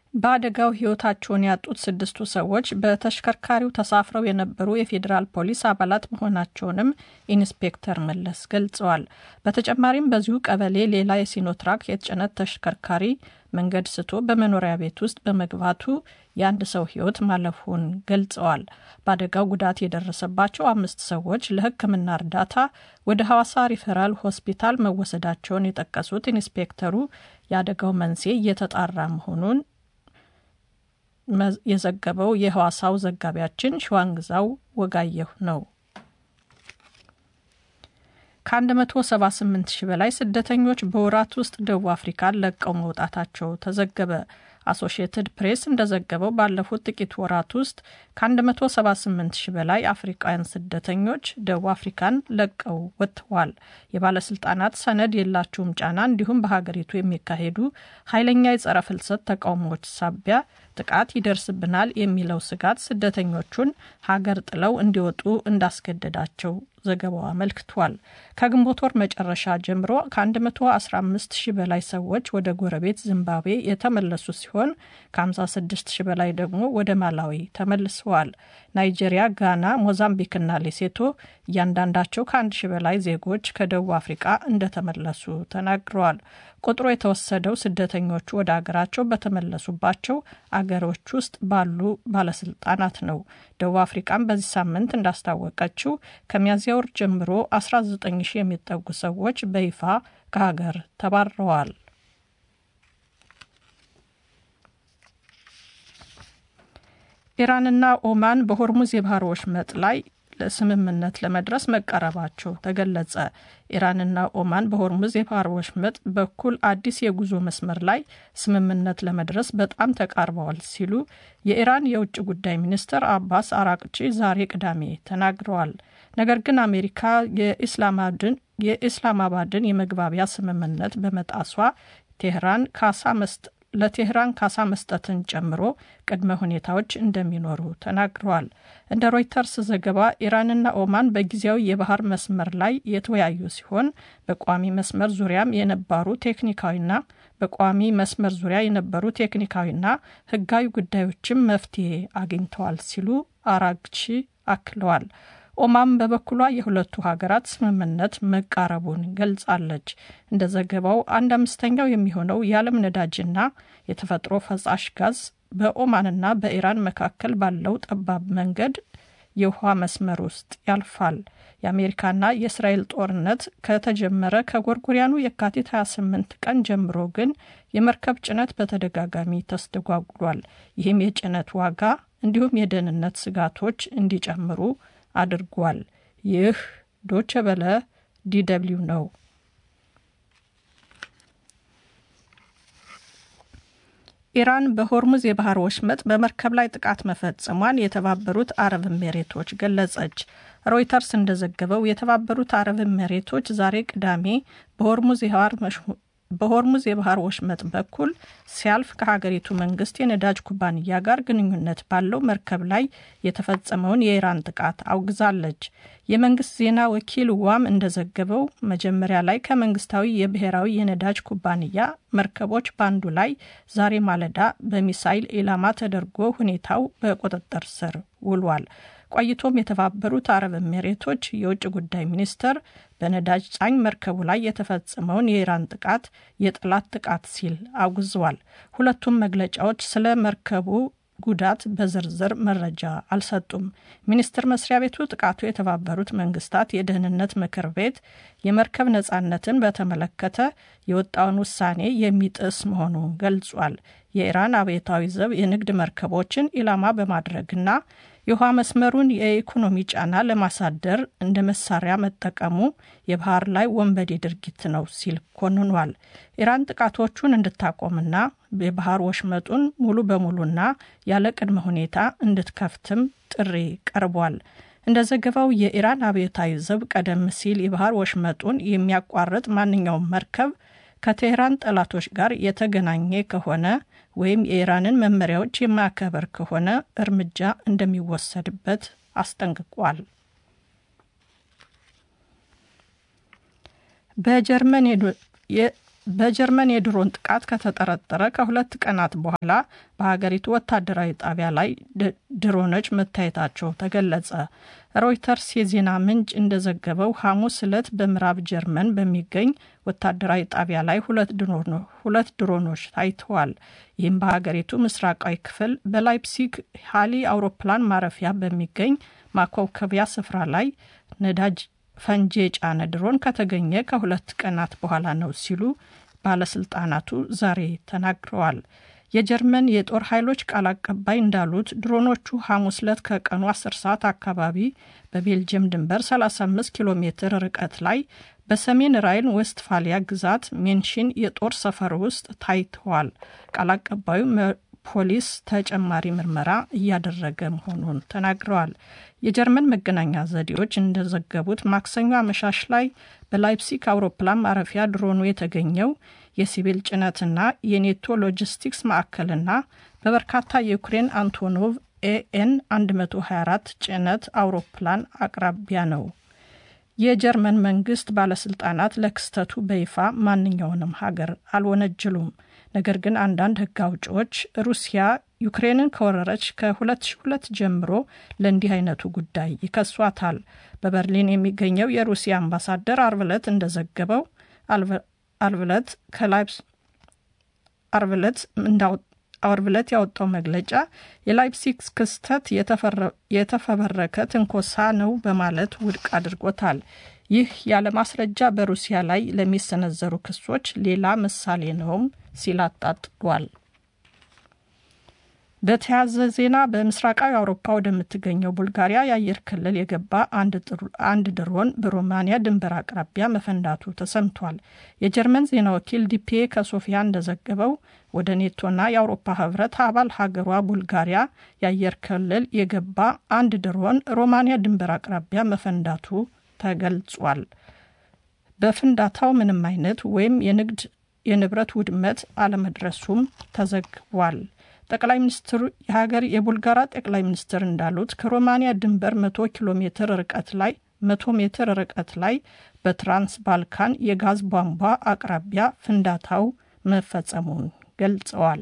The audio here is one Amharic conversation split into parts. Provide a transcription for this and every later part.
በአደጋው ሕይወታቸውን ያጡት ስድስቱ ሰዎች በተሽከርካሪው ተሳፍረው የነበሩ የፌዴራል ፖሊስ አባላት መሆናቸውንም ኢንስፔክተር መለስ ገልጸዋል። በተጨማሪም በዚሁ ቀበሌ ሌላ የሲኖትራክ የጭነት ተሽከርካሪ መንገድ ስቶ በመኖሪያ ቤት ውስጥ በመግባቱ የአንድ ሰው ሕይወት ማለፉን ገልጸዋል። በአደጋው ጉዳት የደረሰባቸው አምስት ሰዎች ለሕክምና እርዳታ ወደ ሐዋሳ ሪፈራል ሆስፒታል መወሰዳቸውን የጠቀሱት ኢንስፔክተሩ የአደጋው መንስኤ እየተጣራ መሆኑን የዘገበው የሐዋሳው ዘጋቢያችን ሸዋንግዛው ወጋየሁ ነው። ከ178 ሺህ በላይ ስደተኞች በወራት ውስጥ ደቡብ አፍሪካን ለቀው መውጣታቸው ተዘገበ። አሶሺየትድ ፕሬስ እንደዘገበው ባለፉት ጥቂት ወራት ውስጥ ከ178 ሺህ በላይ አፍሪካውያን ስደተኞች ደቡብ አፍሪካን ለቀው ወጥተዋል። የባለስልጣናት ሰነድ የላችሁም ጫና እንዲሁም በሀገሪቱ የሚካሄዱ ኃይለኛ የጸረ ፍልሰት ተቃውሞዎች ሳቢያ ጥቃት ይደርስብናል የሚለው ስጋት ስደተኞቹን ሀገር ጥለው እንዲወጡ እንዳስገደዳቸው ዘገባው አመልክቷል። ከግንቦት ወር መጨረሻ ጀምሮ ከ115 ሺህ በላይ ሰዎች ወደ ጎረቤት ዚምባብዌ የተመለሱ ሲሆን ከ56 ሺህ በላይ ደግሞ ወደ ማላዊ ተመልሰዋል። ናይጄሪያ፣ ጋና፣ ሞዛምቢክና ሌሴቶ እያንዳንዳቸው ከአንድ ሺህ በላይ ዜጎች ከደቡብ አፍሪቃ እንደተመለሱ ተናግረዋል። ቁጥሩ የተወሰደው ስደተኞቹ ወደ አገራቸው በተመለሱባቸው አገሮች ውስጥ ባሉ ባለስልጣናት ነው። ደቡብ አፍሪቃም በዚህ ሳምንት እንዳስታወቀችው ከሚያዝያ ወር ጀምሮ 19 ሺህ የሚጠጉ ሰዎች በይፋ ከሀገር ተባረዋል። ኢራንና ኦማን በሆርሙዝ የባህር ወሽመጥ ላይ ለስምምነት ለመድረስ መቃረባቸው ተገለጸ። ኢራንና ኦማን በሆርሙዝ የባህር ወሽመጥ በኩል አዲስ የጉዞ መስመር ላይ ስምምነት ለመድረስ በጣም ተቃርበዋል ሲሉ የኢራን የውጭ ጉዳይ ሚኒስትር አባስ አራቅቺ ዛሬ ቅዳሜ ተናግረዋል። ነገር ግን አሜሪካ የኢስላማባድን የመግባቢያ ስምምነት በመጣሷ ቴህራን ካሳ መስጠ ለቴህራን ካሳ መስጠትን ጨምሮ ቅድመ ሁኔታዎች እንደሚኖሩ ተናግረዋል። እንደ ሮይተርስ ዘገባ ኢራንና ኦማን በጊዜያዊ የባህር መስመር ላይ የተወያዩ ሲሆን በቋሚ መስመር ዙሪያም የነበሩ ቴክኒካዊና በቋሚ መስመር ዙሪያ የነበሩ ቴክኒካዊና ሕጋዊ ጉዳዮችም መፍትሄ አግኝተዋል ሲሉ አራግቺ አክለዋል። ኦማን በበኩሏ የሁለቱ ሀገራት ስምምነት መቃረቡን ገልጻለች። እንደ ዘገባው አንድ አምስተኛው የሚሆነው የዓለም ነዳጅና የተፈጥሮ ፈሳሽ ጋዝ በኦማንና በኢራን መካከል ባለው ጠባብ መንገድ የውሃ መስመር ውስጥ ያልፋል። የአሜሪካና የእስራኤል ጦርነት ከተጀመረ ከጎርጎሪያኑ የካቲት 28 ቀን ጀምሮ ግን የመርከብ ጭነት በተደጋጋሚ ተስተጓጉሏል። ይህም የጭነት ዋጋ እንዲሁም የደህንነት ስጋቶች እንዲጨምሩ አድርጓል። ይህ ዶቸ በለ ዲደብሊው ነው። ኢራን በሆርሙዝ የባህር ወሽመጥ በመርከብ ላይ ጥቃት መፈጸሟን የተባበሩት አረብ ኤሜሬቶች ገለጸች። ሮይተርስ እንደዘገበው የተባበሩት አረብ ኤሜሬቶች ዛሬ ቅዳሜ በሆርሙዝ የባህር በሆርሙዝ የባህር ወሽመጥ በኩል ሲያልፍ ከሀገሪቱ መንግስት የነዳጅ ኩባንያ ጋር ግንኙነት ባለው መርከብ ላይ የተፈጸመውን የኢራን ጥቃት አውግዛለች። የመንግስት ዜና ወኪል ዋም እንደዘገበው መጀመሪያ ላይ ከመንግስታዊ የብሔራዊ የነዳጅ ኩባንያ መርከቦች በአንዱ ላይ ዛሬ ማለዳ በሚሳይል ኢላማ ተደርጎ ሁኔታው በቁጥጥር ስር ውሏል። ቆይቶም የተባበሩት አረብ ኤሜሬቶች የውጭ ጉዳይ ሚኒስትር በነዳጅ ጫኝ መርከቡ ላይ የተፈጸመውን የኢራን ጥቃት የጠላት ጥቃት ሲል አውግዘዋል። ሁለቱም መግለጫዎች ስለ መርከቡ ጉዳት በዝርዝር መረጃ አልሰጡም። ሚኒስቴር መስሪያ ቤቱ ጥቃቱ የተባበሩት መንግስታት የደህንነት ምክር ቤት የመርከብ ነጻነትን በተመለከተ የወጣውን ውሳኔ የሚጥስ መሆኑን ገልጿል። የኢራን አብዮታዊ ዘብ የንግድ መርከቦችን ኢላማ በማድረግና የውሃ መስመሩን የኢኮኖሚ ጫና ለማሳደር እንደ መሳሪያ መጠቀሙ የባህር ላይ ወንበዴ ድርጊት ነው ሲል ኮንኗል። ኢራን ጥቃቶቹን እንድታቆምና የባህር ወሽመጡን ሙሉ በሙሉና ያለ ቅድመ ሁኔታ እንድትከፍትም ጥሪ ቀርቧል። እንደ ዘገባው የኢራን አብዮታዊ ዘብ ቀደም ሲል የባህር ወሽመጡን የሚያቋርጥ ማንኛውም መርከብ ከቴህራን ጠላቶች ጋር የተገናኘ ከሆነ ወይም የኢራንን መመሪያዎች የማያከበር ከሆነ እርምጃ እንደሚወሰድበት አስጠንቅቋል። በጀርመን በጀርመን የድሮን ጥቃት ከተጠረጠረ ከሁለት ቀናት በኋላ በሀገሪቱ ወታደራዊ ጣቢያ ላይ ድሮኖች መታየታቸው ተገለጸ። ሮይተርስ የዜና ምንጭ እንደዘገበው ሐሙስ ዕለት በምዕራብ ጀርመን በሚገኝ ወታደራዊ ጣቢያ ላይ ሁለት ድሮኖች ታይተዋል። ይህም በሀገሪቱ ምስራቃዊ ክፍል በላይፕሲግ ሃሊ አውሮፕላን ማረፊያ በሚገኝ ማኮብኮቢያ ስፍራ ላይ ነዳጅ ፈንጂ የጫነ ድሮን ከተገኘ ከሁለት ቀናት በኋላ ነው ሲሉ ባለስልጣናቱ ዛሬ ተናግረዋል። የጀርመን የጦር ኃይሎች ቃል አቀባይ እንዳሉት ድሮኖቹ ሐሙስ ዕለት ከቀኑ 10 ሰዓት አካባቢ በቤልጅየም ድንበር 35 ኪሎ ሜትር ርቀት ላይ በሰሜን ራይን ዌስትፋሊያ ግዛት ሜንሽን የጦር ሰፈር ውስጥ ታይተዋል። ቃል አቀባዩ ፖሊስ ተጨማሪ ምርመራ እያደረገ መሆኑን ተናግረዋል። የጀርመን መገናኛ ዘዴዎች እንደዘገቡት ማክሰኞ አመሻሽ ላይ በላይፕሲክ አውሮፕላን ማረፊያ ድሮኑ የተገኘው የሲቪል ጭነትና የኔቶ ሎጂስቲክስ ማዕከልና በበርካታ የዩክሬን አንቶኖቭ ኤኤን 124 ጭነት አውሮፕላን አቅራቢያ ነው። የጀርመን መንግስት ባለስልጣናት ለክስተቱ በይፋ ማንኛውንም ሀገር አልወነጀሉም። ነገር ግን አንዳንድ ሕግ አውጪዎች ሩሲያ ዩክሬንን ከወረረች ከ2002 ጀምሮ ለእንዲህ አይነቱ ጉዳይ ይከሷታል። በበርሊን የሚገኘው የሩሲያ አምባሳደር አርብ ዕለት እንደዘገበው አርብ ዕለት ከላይፕስ አርብ ዕለት አርብ ዕለት ያወጣው መግለጫ የላይፕሲግ ክስተት የተፈበረከ ትንኮሳ ነው በማለት ውድቅ አድርጎታል። ይህ ያለ ማስረጃ በሩሲያ ላይ ለሚሰነዘሩ ክሶች ሌላ ምሳሌ ነውም ሲል አጣጥሏል። በተያያዘ ዜና በምስራቃዊ አውሮፓ ወደምትገኘው ቡልጋሪያ የአየር ክልል የገባ አንድ ድሮን በሮማንያ ድንበር አቅራቢያ መፈንዳቱ ተሰምቷል። የጀርመን ዜና ወኪል ዲፒኤ ከሶፊያ እንደዘገበው ወደ ኔቶና የአውሮፓ ህብረት አባል ሀገሯ ቡልጋሪያ የአየር ክልል የገባ አንድ ድሮን ሮማንያ ድንበር አቅራቢያ መፈንዳቱ ተገልጿል። በፍንዳታው ምንም አይነት ወይም የንግድ የንብረት ውድመት አለመድረሱም ተዘግቧል። ጠቅላይ ሚኒስትሩ የሀገር የቡልጋራ ጠቅላይ ሚኒስትር እንዳሉት ከሮማንያ ድንበር መቶ ኪሎ ሜትር ርቀት ላይ መቶ ሜትር ርቀት ላይ በትራንስ ባልካን የጋዝ ቧንቧ አቅራቢያ ፍንዳታው መፈጸሙን ገልጸዋል።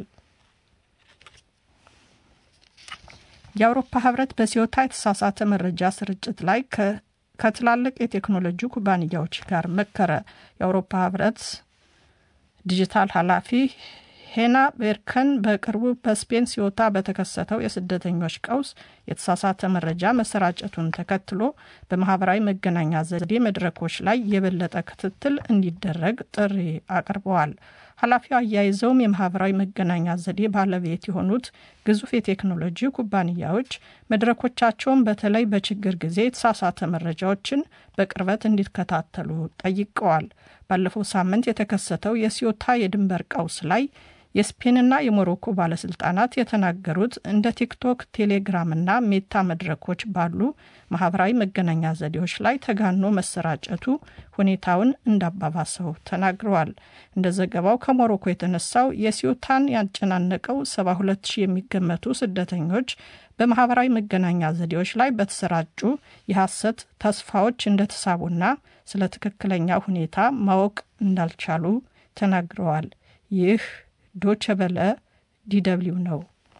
የአውሮፓ ህብረት በሲዮታ የተሳሳተ መረጃ ስርጭት ላይ ከትላልቅ የቴክኖሎጂ ኩባንያዎች ጋር መከረ። የአውሮፓ ህብረት ዲጂታል ኃላፊ ሄና ቤርከን በቅርቡ በስፔን ሲዮታ በተከሰተው የስደተኞች ቀውስ የተሳሳተ መረጃ መሰራጨቱን ተከትሎ በማህበራዊ መገናኛ ዘዴ መድረኮች ላይ የበለጠ ክትትል እንዲደረግ ጥሪ አቅርበዋል። ኃላፊው አያይዘውም የማህበራዊ መገናኛ ዘዴ ባለቤት የሆኑት ግዙፍ የቴክኖሎጂ ኩባንያዎች መድረኮቻቸውን በተለይ በችግር ጊዜ የተሳሳተ መረጃዎችን በቅርበት እንዲከታተሉ ጠይቀዋል። ባለፈው ሳምንት የተከሰተው የሲዮታ የድንበር ቀውስ ላይ የስፔንና የሞሮኮ ባለስልጣናት የተናገሩት እንደ ቲክቶክ፣ ቴሌግራምና ሜታ መድረኮች ባሉ ማህበራዊ መገናኛ ዘዴዎች ላይ ተጋኖ መሰራጨቱ ሁኔታውን እንዳባባሰው ተናግረዋል። እንደ ዘገባው ከሞሮኮ የተነሳው የሲዮታን ያጨናነቀው 72 ሺህ የሚገመቱ ስደተኞች በማህበራዊ መገናኛ ዘዴዎች ላይ በተሰራጩ የሐሰት ተስፋዎች እንደተሳቡና ስለ ትክክለኛ ሁኔታ ማወቅ እንዳልቻሉ ተናግረዋል። ይህ ዶቸ በለ ዲደብሊው ነው።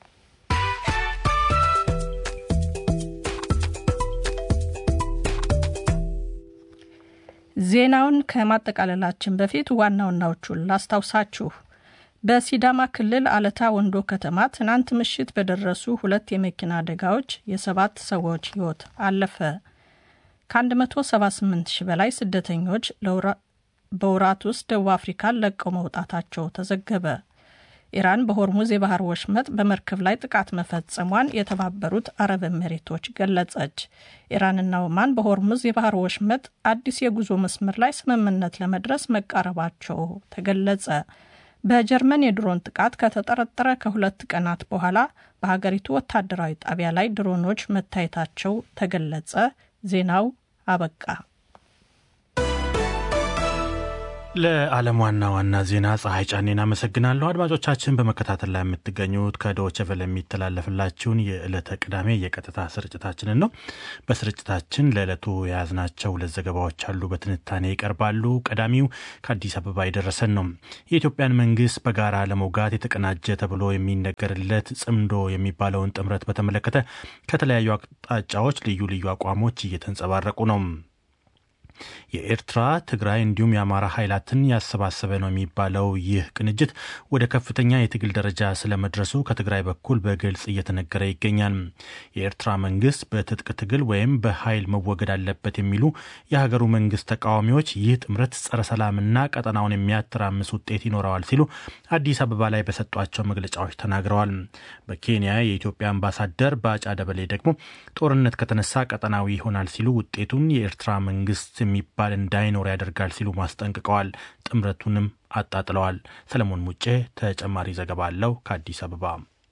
ዜናውን ከማጠቃለላችን በፊት ዋና ዋናዎቹን ላስታውሳችሁ። በሲዳማ ክልል አለታ ወንዶ ከተማ ትናንት ምሽት በደረሱ ሁለት የመኪና አደጋዎች የሰባት ሰዎች ሕይወት አለፈ። ከ178 ሺህ በላይ ስደተኞች በወራት ውስጥ ደቡብ አፍሪካን ለቀው መውጣታቸው ተዘገበ። ኢራን በሆርሙዝ የባህር ወሽመጥ በመርከብ ላይ ጥቃት መፈጸሟን የተባበሩት አረብ ኤሚሬቶች ገለጸች። ኢራንና ኦማን በሆርሙዝ የባህር ወሽመጥ አዲስ የጉዞ መስመር ላይ ስምምነት ለመድረስ መቃረባቸው ተገለጸ። በጀርመን የድሮን ጥቃት ከተጠረጠረ ከሁለት ቀናት በኋላ በሀገሪቱ ወታደራዊ ጣቢያ ላይ ድሮኖች መታየታቸው ተገለጸ። ዜናው አበቃ። ለዓለም ዋና ዋና ዜና ፀሐይ ጫኔን አመሰግናለሁ። አድማጮቻችን በመከታተል ላይ የምትገኙት ከዶይቼ ቬለ የሚተላለፍላችሁን የዕለተ ቅዳሜ የቀጥታ ስርጭታችንን ነው። በስርጭታችን ለዕለቱ የያዝናቸው ሁለት ዘገባዎች አሉ፣ በትንታኔ ይቀርባሉ። ቀዳሚው ከአዲስ አበባ የደረሰን ነው። የኢትዮጵያን መንግስት በጋራ ለመውጋት የተቀናጀ ተብሎ የሚነገርለት ጽምዶ የሚባለውን ጥምረት በተመለከተ ከተለያዩ አቅጣጫዎች ልዩ ልዩ አቋሞች እየተንጸባረቁ ነው። የኤርትራ ትግራይ እንዲሁም የአማራ ኃይላትን ያሰባሰበ ነው የሚባለው ይህ ቅንጅት ወደ ከፍተኛ የትግል ደረጃ ስለመድረሱ ከትግራይ በኩል በግልጽ እየተነገረ ይገኛል። የኤርትራ መንግስት በትጥቅ ትግል ወይም በኃይል መወገድ አለበት የሚሉ የሀገሩ መንግስት ተቃዋሚዎች ይህ ጥምረት ጸረ ሰላምና ቀጠናውን የሚያተራምስ ውጤት ይኖረዋል ሲሉ አዲስ አበባ ላይ በሰጧቸው መግለጫዎች ተናግረዋል። በኬንያ የኢትዮጵያ አምባሳደር ባጫ ደበሌ ደግሞ ጦርነት ከተነሳ ቀጠናዊ ይሆናል ሲሉ ውጤቱን የኤርትራ መንግስት የሚባል እንዳይኖር ያደርጋል ሲሉ ማስጠንቅቀዋል። ጥምረቱንም አጣጥለዋል። ሰለሞን ሙጬ ተጨማሪ ዘገባ አለው ከአዲስ አበባ።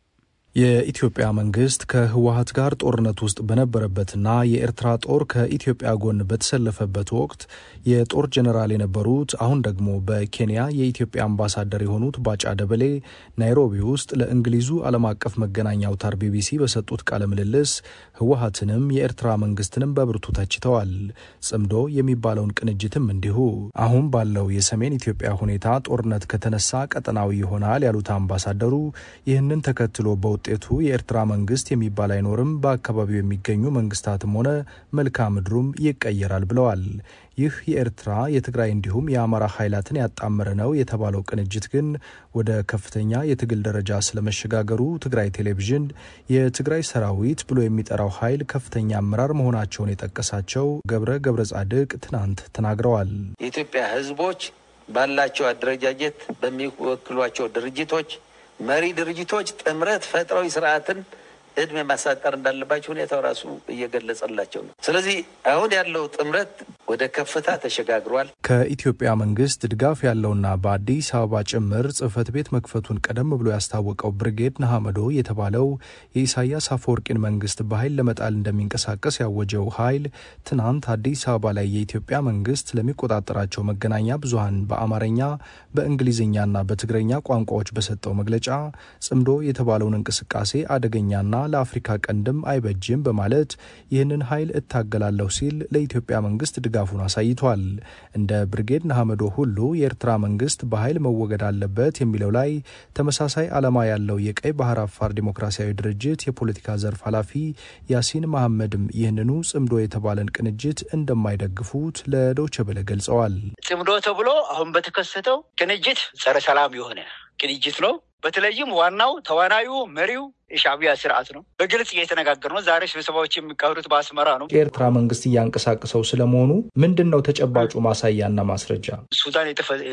የኢትዮጵያ መንግስት ከህወሀት ጋር ጦርነት ውስጥ በነበረበትና የኤርትራ ጦር ከኢትዮጵያ ጎን በተሰለፈበት ወቅት የጦር ጀኔራል የነበሩት አሁን ደግሞ በኬንያ የኢትዮጵያ አምባሳደር የሆኑት ባጫ ደበሌ ናይሮቢ ውስጥ ለእንግሊዙ ዓለም አቀፍ መገናኛ አውታር ቢቢሲ በሰጡት ቃለ ምልልስ ህወሀትንም የኤርትራ መንግስትንም በብርቱ ተችተዋል። ጽምዶ የሚባለውን ቅንጅትም እንዲሁ። አሁን ባለው የሰሜን ኢትዮጵያ ሁኔታ ጦርነት ከተነሳ ቀጠናዊ ይሆናል ያሉት አምባሳደሩ ይህንን ተከትሎ በ ውጤቱ የኤርትራ መንግስት የሚባል አይኖርም፣ በአካባቢው የሚገኙ መንግስታትም ሆነ መልክዓ ምድሩም ይቀየራል ብለዋል። ይህ የኤርትራ የትግራይ እንዲሁም የአማራ ኃይላትን ያጣመረ ነው የተባለው ቅንጅት ግን ወደ ከፍተኛ የትግል ደረጃ ስለመሸጋገሩ ትግራይ ቴሌቪዥን የትግራይ ሰራዊት ብሎ የሚጠራው ኃይል ከፍተኛ አመራር መሆናቸውን የጠቀሳቸው ገብረ ገብረ ጻድቅ ትናንት ተናግረዋል። የኢትዮጵያ ህዝቦች ባላቸው አደረጃጀት በሚወክሏቸው ድርጅቶች መሪ ድርጅቶች ጥምረት ፈጥረው ስርዓትን እድሜ ማሳጠር እንዳለባቸው ሁኔታው ራሱ እየገለጸላቸው ነው። ስለዚህ አሁን ያለው ጥምረት ወደ ከፍታ ተሸጋግሯል። ከኢትዮጵያ መንግስት ድጋፍ ያለውና በአዲስ አበባ ጭምር ጽህፈት ቤት መክፈቱን ቀደም ብሎ ያስታወቀው ብርጌድ ነሐመዶ የተባለው የኢሳያስ አፈወርቂን መንግስት በኃይል ለመጣል እንደሚንቀሳቀስ ያወጀው ኃይል ትናንት አዲስ አበባ ላይ የኢትዮጵያ መንግስት ለሚቆጣጠራቸው መገናኛ ብዙሀን በአማርኛ በእንግሊዝኛና በትግረኛ ቋንቋዎች በሰጠው መግለጫ ጽምዶ የተባለውን እንቅስቃሴ አደገኛና ለአፍሪካ ቀንድም አይበጅም በማለት ይህንን ኃይል እታገላለሁ ሲል ለኢትዮጵያ መንግስት ድጋፉን አሳይቷል። እንደ ብርጌድ ነሐመዶ ሁሉ የኤርትራ መንግስት በኃይል መወገድ አለበት የሚለው ላይ ተመሳሳይ ዓላማ ያለው የቀይ ባህር አፋር ዲሞክራሲያዊ ድርጅት የፖለቲካ ዘርፍ ኃላፊ ያሲን መሐመድም ይህንኑ ጽምዶ የተባለን ቅንጅት እንደማይደግፉት ለዶይቼ ቬለ ገልጸዋል። ጽምዶ ተብሎ አሁን በተከሰተው ቅንጅት ጸረ ሰላም የሆነ ቅንጅት ነው። በተለይም ዋናው ተዋናዩ መሪው የሻዕቢያ ስርዓት ነው። በግልጽ እየተነጋገር ነው። ዛሬ ስብሰባዎች የሚካሄዱት በአስመራ ነው። የኤርትራ መንግስት እያንቀሳቀሰው ስለመሆኑ ምንድን ነው ተጨባጩ ማሳያና ማስረጃ? ሱዳን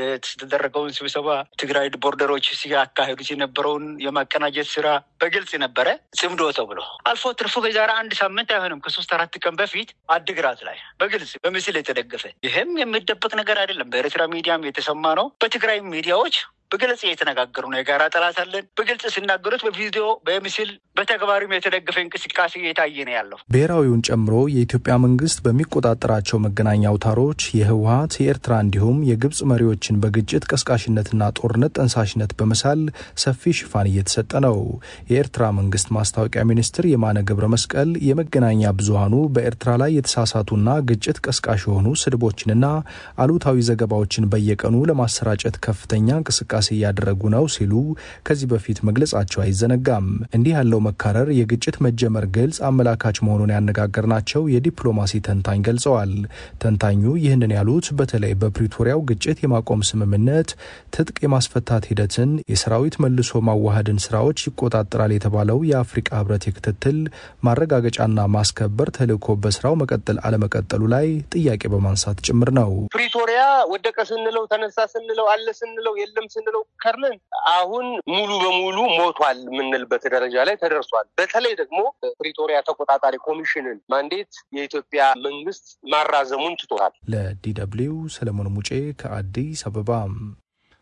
የተደረገውን ስብሰባ ትግራይ ቦርደሮች ሲያካሄዱት የነበረውን የማቀናጀት ስራ በግልጽ ነበረ። ጽምዶ ተብሎ አልፎ ትርፎ ከዛሬ አንድ ሳምንት አይሆንም ከሶስት አራት ቀን በፊት አድግራት ላይ በግልጽ በምስል የተደገፈ ይህም የሚደበቅ ነገር አይደለም። በኤርትራ ሚዲያም የተሰማ ነው። በትግራይ ሚዲያዎች በግልጽ እየተነጋገሩ ነው። የጋራ ጠላት አለን። በግልጽ ሲናገሩት በቪዲዮ በምስል በተግባሪም የተደገፈ እንቅስቃሴ እየታየ ነው ያለው። ብሔራዊውን ጨምሮ የኢትዮጵያ መንግስት በሚቆጣጠራቸው መገናኛ አውታሮች የህወሀት የኤርትራ እንዲሁም የግብጽ መሪዎችን በግጭት ቀስቃሽነትና ጦርነት ጠንሳሽነት በመሳል ሰፊ ሽፋን እየተሰጠ ነው። የኤርትራ መንግስት ማስታወቂያ ሚኒስትር የማነ ገብረ መስቀል የመገናኛ ብዙሀኑ በኤርትራ ላይ የተሳሳቱና ግጭት ቀስቃሽ የሆኑ ስድቦችንና አሉታዊ ዘገባዎችን በየቀኑ ለማሰራጨት ከፍተኛ እንቅስቃሴ እያደረጉ ነው ሲሉ ከዚህ በፊት መግለጻቸው አይዘነጋም። እንዲህ ያለው መካረር የግጭት መጀመር ግልጽ አመላካች መሆኑን ያነጋገርናቸው የዲፕሎማሲ ተንታኝ ገልጸዋል። ተንታኙ ይህንን ያሉት በተለይ በፕሪቶሪያው ግጭት የማቆም ስምምነት ትጥቅ የማስፈታት ሂደትን፣ የሰራዊት መልሶ ማዋሃድን ስራዎች ይቆጣጠራል የተባለው የአፍሪቃ ህብረት የክትትል ማረጋገጫና ማስከበር ተልዕኮ በስራው መቀጠል አለመቀጠሉ ላይ ጥያቄ በማንሳት ጭምር ነው። ፕሪቶሪያ ወደቀ ስንለው ተነሳ ስንለው አለ ስንለው የለም ስንለው ከርነን አሁን ሙሉ በሙሉ ሞቷል የምንልበት ደረጃ ላይ ተደርሷል። በተለይ ደግሞ ፕሪቶሪያ ተቆጣጣሪ ኮሚሽንን ማንዴት የኢትዮጵያ መንግስት ማራዘሙን ትቶታል። ለዲ ደብልዩ ሰለሞን ሙጬ ከአዲስ አበባ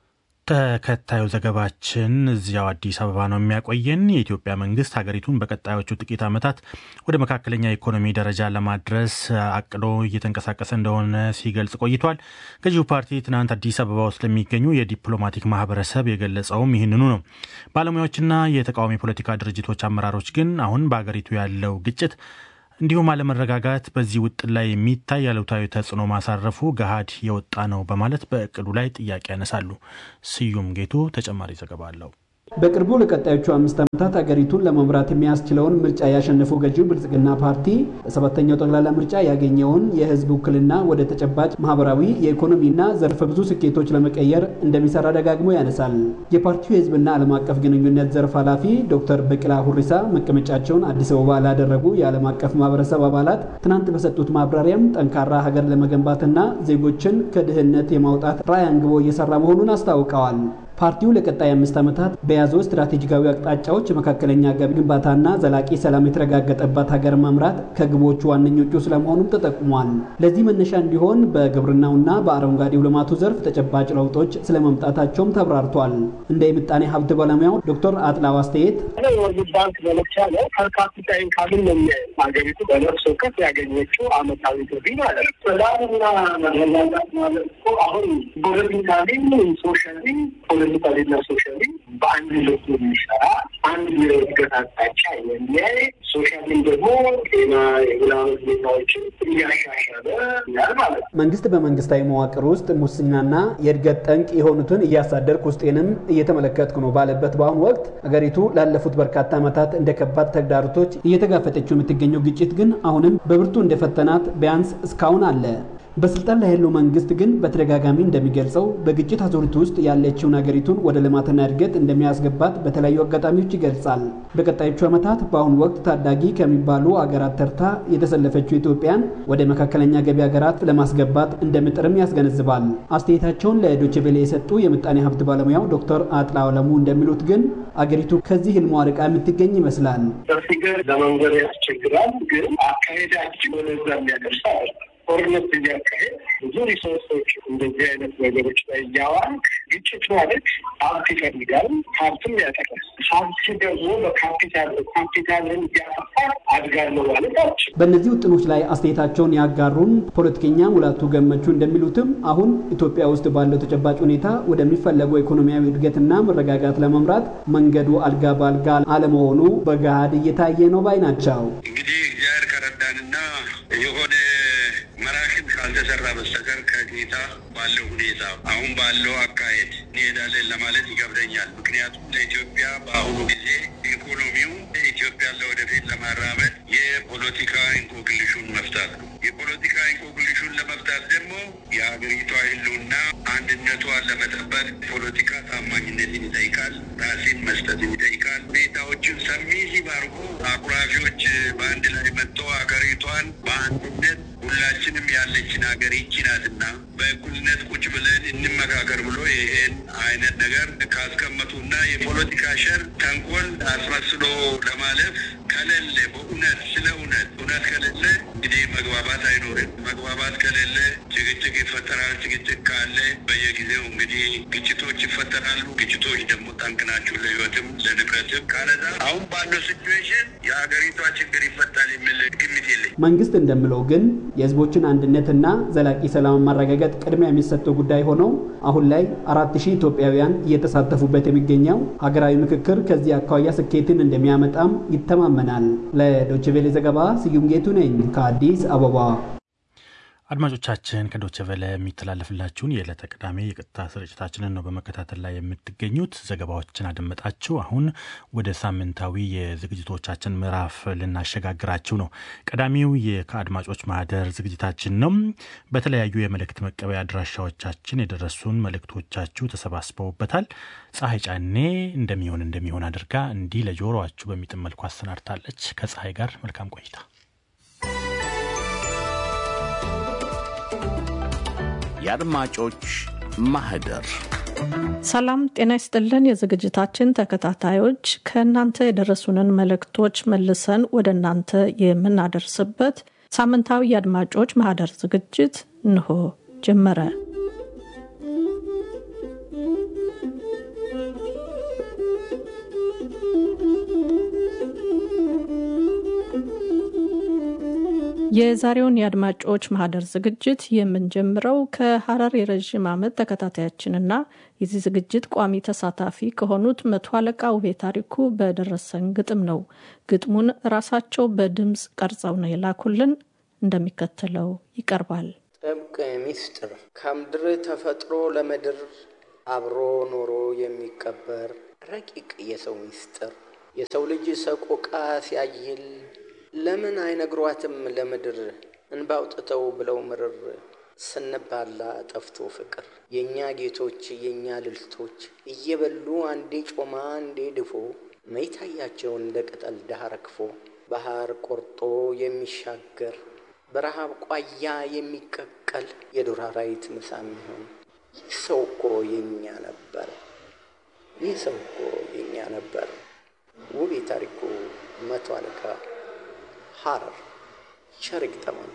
ተከታዩ ዘገባችን እዚያው አዲስ አበባ ነው የሚያቆየን። የኢትዮጵያ መንግስት ሀገሪቱን በቀጣዮቹ ጥቂት ዓመታት ወደ መካከለኛ ኢኮኖሚ ደረጃ ለማድረስ አቅዶ እየተንቀሳቀሰ እንደሆነ ሲገልጽ ቆይቷል። ገዢው ፓርቲ ትናንት አዲስ አበባ ውስጥ ለሚገኙ የዲፕሎማቲክ ማህበረሰብ የገለጸውም ይህንኑ ነው። ባለሙያዎችና የተቃዋሚ ፖለቲካ ድርጅቶች አመራሮች ግን አሁን በሀገሪቱ ያለው ግጭት እንዲሁም አለመረጋጋት በዚህ ውጥን ላይ የሚታይ አሉታዊ ተጽዕኖ ማሳረፉ ገሃድ የወጣ ነው በማለት በእቅዱ ላይ ጥያቄ ያነሳሉ። ስዩም ጌቱ ተጨማሪ ዘገባ አለው። በቅርቡ ለቀጣዮቹ አምስት ዓመታት አገሪቱን ለመምራት የሚያስችለውን ምርጫ ያሸነፈው ገዢው ብልጽግና ፓርቲ በሰባተኛው ጠቅላላ ምርጫ ያገኘውን የህዝብ ውክልና ወደ ተጨባጭ ማህበራዊ፣ የኢኮኖሚና ዘርፈ ብዙ ስኬቶች ለመቀየር እንደሚሰራ ደጋግሞ ያነሳል። የፓርቲው የህዝብና ዓለም አቀፍ ግንኙነት ዘርፍ ኃላፊ ዶክተር በቅላ ሁሪሳ መቀመጫቸውን አዲስ አበባ ላደረጉ የዓለም አቀፍ ማህበረሰብ አባላት ትናንት በሰጡት ማብራሪያም ጠንካራ ሀገር ለመገንባትና ዜጎችን ከድህነት የማውጣት ራዕይ አንግቦ እየሰራ መሆኑን አስታውቀዋል። ፓርቲው ለቀጣይ አምስት ዓመታት በያዘው ስትራቴጂካዊ አቅጣጫዎች የመካከለኛ ገቢ ግንባታና ዘላቂ ሰላም የተረጋገጠባት ሀገር መምራት ከግቦቹ ዋነኞቹ ስለመሆኑም ተጠቁሟል። ለዚህ መነሻ እንዲሆን በግብርናውና በአረንጓዴው ልማቱ ዘርፍ ተጨባጭ ለውጦች ስለመምጣታቸውም ተብራርቷል። እንደ የምጣኔ ሀብት ባለሙያው ዶክተር አጥላው አስተያየት የወርልድ ባንክ መለኪያ ነው። ፐርካፒታ ኢንካምን ነው የሚያየው። ሀገሪቱ በነፍስ ወከፍ ያገኘችው አመታዊ ገቢ ማለት ነው። ሰላምና መረጋጋት ማለት እኮ አሁን ፖለቲካሊ ሶሻሊ ፖለቲካሊና ሶሻሊ በአንድ ልብ የሚሰራ አንድ የእድገት አቅጣጫ የሚያይ ሶሻሊም ደግሞ ጤና የምናምን ሁኔታዎችን እያሻሻለ ያል ማለት ነው። መንግስት በመንግስታዊ መዋቅር ውስጥ ሙስናና የእድገት ጠንቅ የሆኑትን እያሳደርኩ ውስጤንም እየተመለከትኩ ነው ባለበት በአሁኑ ወቅት አገሪቱ ላለፉት በርካታ ዓመታት እንደ ከባድ ተግዳሮቶች እየተጋፈጠችው የምትገኘው ግጭት ግን አሁንም በብርቱ እንደፈተናት ቢያንስ እስካሁን አለ። በስልጣን ላይ ያለው መንግስት ግን በተደጋጋሚ እንደሚገልጸው በግጭት አዙሪት ውስጥ ያለችውን ሀገሪቱን ወደ ልማትና እድገት እንደሚያስገባት በተለያዩ አጋጣሚዎች ይገልጻል። በቀጣዮቹ ዓመታት በአሁኑ ወቅት ታዳጊ ከሚባሉ አገራት ተርታ የተሰለፈችው ኢትዮጵያን ወደ መካከለኛ ገቢ ሀገራት ለማስገባት እንደምጥርም ያስገነዝባል። አስተያየታቸውን ለዶቼ ቬለ የሰጡ የምጣኔ ሀብት ባለሙያው ዶክተር አጥላ አለሙ እንደሚሉት ግን አገሪቱ ከዚህ ህልሟ ርቃ የምትገኝ ይመስላል። በፊገር ለመንገድ ያስቸግራል፣ ግን አካሄዳችን ወደዛ የሚያደርስ አይደለም። ጦርነት እያካሄድ ብዙ ሪሶርሶች እንደዚህ አይነት ነገሮች ላይ እያዋል ግጭት ማለት ሀብት ይፈልጋል፣ ሀብትም ያጠቃል። ሀብት ደግሞ በካፒታል ካፒታልን እያጠፋ አድጋለሁ ማለት አልችል። በእነዚህ ውጥኖች ላይ አስተያየታቸውን ያጋሩን ፖለቲከኛ ሙላቱ ገመቹ እንደሚሉትም አሁን ኢትዮጵያ ውስጥ ባለው ተጨባጭ ሁኔታ ወደሚፈለገው ኢኮኖሚያዊ እድገትና መረጋጋት ለመምራት መንገዱ አልጋ በአልጋ አለመሆኑ በገሃድ እየታየ ነው ባይ ናቸው። እንግዲህ እግዚአብሔር ከረዳንና የሆነ መራሽን ካልተሰራ በስተቀር ከጌታ ባለው ሁኔታ አሁን ባለው አካሄድ እንሄዳለን ለማለት ይገብደኛል። ምክንያቱም ለኢትዮጵያ በአሁኑ ጊዜ ኢኮኖሚው ኢትዮጵያን ለወደፊት ለማራመድ የፖለቲካ እንቆቅልሹን መፍታት ነው። የፖለቲካ እንቆቅልሹን ለመፍታት ደግሞ የሀገሪቷ ሕልውና አንድነቷን ለመጠበቅ ፖለቲካ ታማኝነትን ይጠይቃል። ራሴን መስጠትን ይጠይቃል። ሁኔታዎችን ሰሚ ሲባርጉ አኩራፊዎች በአንድ ላይ መጥቶ ሀገሪቷን በአንድነት ሁላችንም ያለችን ሀገር ይቺ ናትና በእኩልነት ቁጭ ብለን እንመካከር ብሎ ይሄን አይነት ነገር ካስቀመጡና የፖለቲካ ሸር ተንኮል አስመስሎ ለማለፍ ከሌለ በእውነት ስለ እውነት እውነት ከሌለ እንግዲህ መግባባት አይኖርም። መግባባት ከሌለ ጭቅጭቅ ይፈጠራል። ጭቅጭቅ ካለ በየጊዜው እንግዲህ ግጭቶች ይፈጠራሉ። ግጭቶች ደግሞ ጠንቅ ናቸው ለህይወትም ለንብረትም። ካለዛ አሁን ባለው ሲቹዌሽን የሀገሪቷ ችግር ይፈታል የሚል ግምት የለኝ። መንግስት እንደምለው ግን የህዝቦችን አንድነትና ዘላቂ ሰላም ማረጋገጥ ቅድሚያ የሚሰጠው ጉዳይ ሆነው አሁን ላይ አራት ሺህ ኢትዮጵያውያን እየተሳተፉበት የሚገኘው ሀገራዊ ምክክር ከዚህ አኳያ ስኬትን እንደሚያመጣም ይተማመናል። ለዶችቬሌ ዘገባ ስዩም ጌቱ ነኝ ከአዲስ አበባ። አድማጮቻችን ከዶቸ ቨለ የሚተላለፍላችሁን የዕለተ ቅዳሜ የቀጥታ ስርጭታችንን ነው በመከታተል ላይ የምትገኙት። ዘገባዎችን አደመጣችሁ። አሁን ወደ ሳምንታዊ የዝግጅቶቻችን ምዕራፍ ልናሸጋግራችሁ ነው። ቀዳሚው ከአድማጮች ማህደር ዝግጅታችን ነው። በተለያዩ የመልእክት መቀበያ አድራሻዎቻችን የደረሱን መልእክቶቻችሁ ተሰባስበውበታል። ፀሐይ ጫኔ እንደሚሆን እንደሚሆን አድርጋ እንዲህ ለጆሮአችሁ በሚጥም መልኩ አሰናድታለች። ከፀሐይ ጋር መልካም ቆይታ። የአድማጮች ማህደር ሰላም ጤና ይስጥልን። የዝግጅታችን ተከታታዮች ከእናንተ የደረሱንን መልእክቶች መልሰን ወደ እናንተ የምናደርስበት ሳምንታዊ የአድማጮች ማህደር ዝግጅት እንሆ ጀመረ። የዛሬውን የአድማጮች ማህደር ዝግጅት የምንጀምረው ከሀረር የረዥም ዓመት ተከታታያችንና የዚህ ዝግጅት ቋሚ ተሳታፊ ከሆኑት መቶ አለቃ ውቤ ታሪኩ በደረሰን ግጥም ነው። ግጥሙን ራሳቸው በድምፅ ቀርጸው ነው የላኩልን። እንደሚከተለው ይቀርባል። ጥብቅ ሚስጥር ከምድር ተፈጥሮ ለምድር አብሮ ኖሮ የሚቀበር ረቂቅ የሰው ሚስጥር የሰው ልጅ ሰቆቃ ሲያይል ለምን አይነግሯትም ለምድር እንባውጥተው ብለው ምርር ስንባላ ጠፍቶ ፍቅር የእኛ ጌቶች የእኛ ልልቶች እየበሉ አንዴ ጮማ አንዴ ድፎ መይታያቸው እንደ ቅጠል ዳህ ረግፎ ባህር ቆርጦ የሚሻገር በረሃብ ቋያ የሚቀቀል የዱር አራዊት ምሳ የሚሆን ይህ ሰው እኮ የእኛ ነበር። ይህ ሰው እኮ የእኛ ነበር። ውቤ ታሪኩ መቶ አለቃ ሀረር ቸር ይግጠመን።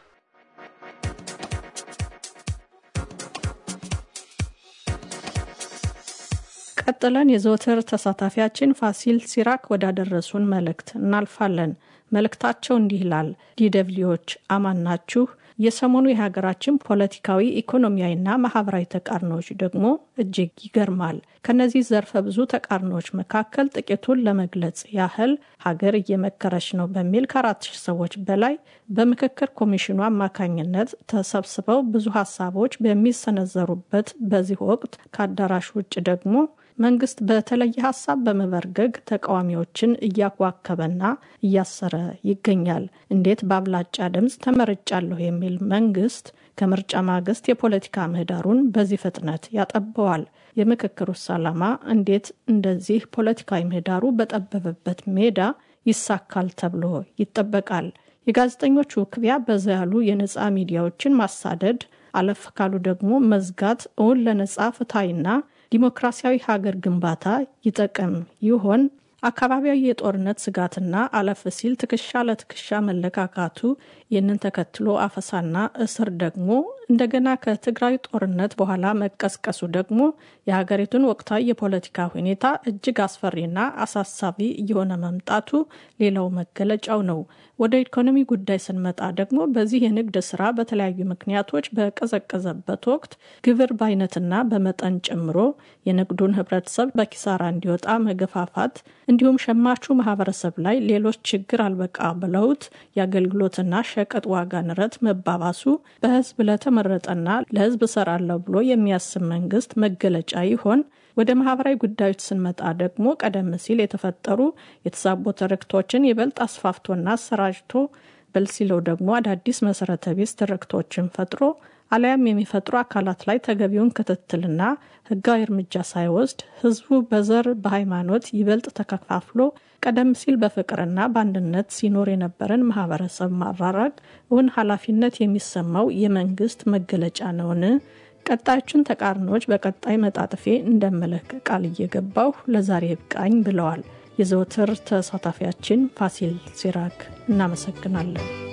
ቀጥለን የዘወትር ተሳታፊያችን ፋሲል ሲራክ ወዳደረሱን መልእክት እናልፋለን። መልእክታቸው እንዲህ ይላል። ዲደብሊዎች አማን ናችሁ? የሰሞኑ የሀገራችን ፖለቲካዊ ኢኮኖሚያዊና ማህበራዊ ተቃርኖዎች ደግሞ እጅግ ይገርማል። ከነዚህ ዘርፈ ብዙ ተቃርኖዎች መካከል ጥቂቱን ለመግለጽ ያህል ሀገር እየመከረች ነው በሚል ከአራት ሺህ ሰዎች በላይ በምክክር ኮሚሽኑ አማካኝነት ተሰብስበው ብዙ ሀሳቦች በሚሰነዘሩበት በዚህ ወቅት ከአዳራሽ ውጭ ደግሞ መንግስት በተለየ ሀሳብ በመበርገግ ተቃዋሚዎችን እያዋከበና እያሰረ ይገኛል። እንዴት በአብላጫ ድምፅ ተመርጫለሁ የሚል መንግስት ከምርጫ ማግስት የፖለቲካ ምህዳሩን በዚህ ፍጥነት ያጠበዋል? የምክክሩስ ዓላማ እንዴት እንደዚህ ፖለቲካዊ ምህዳሩ በጠበበበት ሜዳ ይሳካል ተብሎ ይጠበቃል? የጋዜጠኞች ውክቢያ በዛ ያሉ የነፃ ሚዲያዎችን ማሳደድ፣ አለፍ ካሉ ደግሞ መዝጋት እውን ለነፃ ፍትሐዊና ዲሞክራሲያዊ ሀገር ግንባታ ይጠቅም ይሆን? አካባቢያዊ የጦርነት ስጋትና አለፍ ሲል ትከሻ ለትከሻ መለካካቱ፣ ይህንን ተከትሎ አፈሳና እስር ደግሞ እንደገና ከትግራይ ጦርነት በኋላ መቀስቀሱ ደግሞ የሀገሪቱን ወቅታዊ የፖለቲካ ሁኔታ እጅግ አስፈሪና አሳሳቢ እየሆነ መምጣቱ ሌላው መገለጫው ነው። ወደ ኢኮኖሚ ጉዳይ ስንመጣ ደግሞ በዚህ የንግድ ስራ በተለያዩ ምክንያቶች በቀዘቀዘበት ወቅት ግብር በአይነትና በመጠን ጨምሮ የንግዱን ህብረተሰብ በኪሳራ እንዲወጣ መገፋፋት እንዲሁም ሸማቹ ማህበረሰብ ላይ ሌሎች ችግር አልበቃ ብለውት የአገልግሎትና ሸቀጥ ዋጋ ንረት መባባሱ በህዝብ ለተመረጠና ለህዝብ እሰራለሁ ብሎ የሚያስብ መንግስት መገለጫ ይሆን? ወደ ማህበራዊ ጉዳዮች ስንመጣ ደግሞ ቀደም ሲል የተፈጠሩ የተዛቡ ትርክቶችን ይበልጥ አስፋፍቶና አሰራጭቶ በል ሲለው ደግሞ አዳዲስ መሰረተ ቢስ ትርክቶችን ፈጥሮ አሊያም የሚፈጥሩ አካላት ላይ ተገቢውን ክትትልና ህጋዊ እርምጃ ሳይወስድ ህዝቡ በዘር በሃይማኖት ይበልጥ ተከፋፍሎ ቀደም ሲል በፍቅርና በአንድነት ሲኖር የነበረን ማህበረሰብ ማራራቅ እውን ኃላፊነት የሚሰማው የመንግስት መገለጫ ነውን? ቀጣዮቹን ተቃርኖዎች በቀጣይ መጣጥፌ እንደመለክ ቃል እየገባሁ ለዛሬ ብቃኝ ብለዋል የዘወትር ተሳታፊያችን ፋሲል ሲራክ። እናመሰግናለን።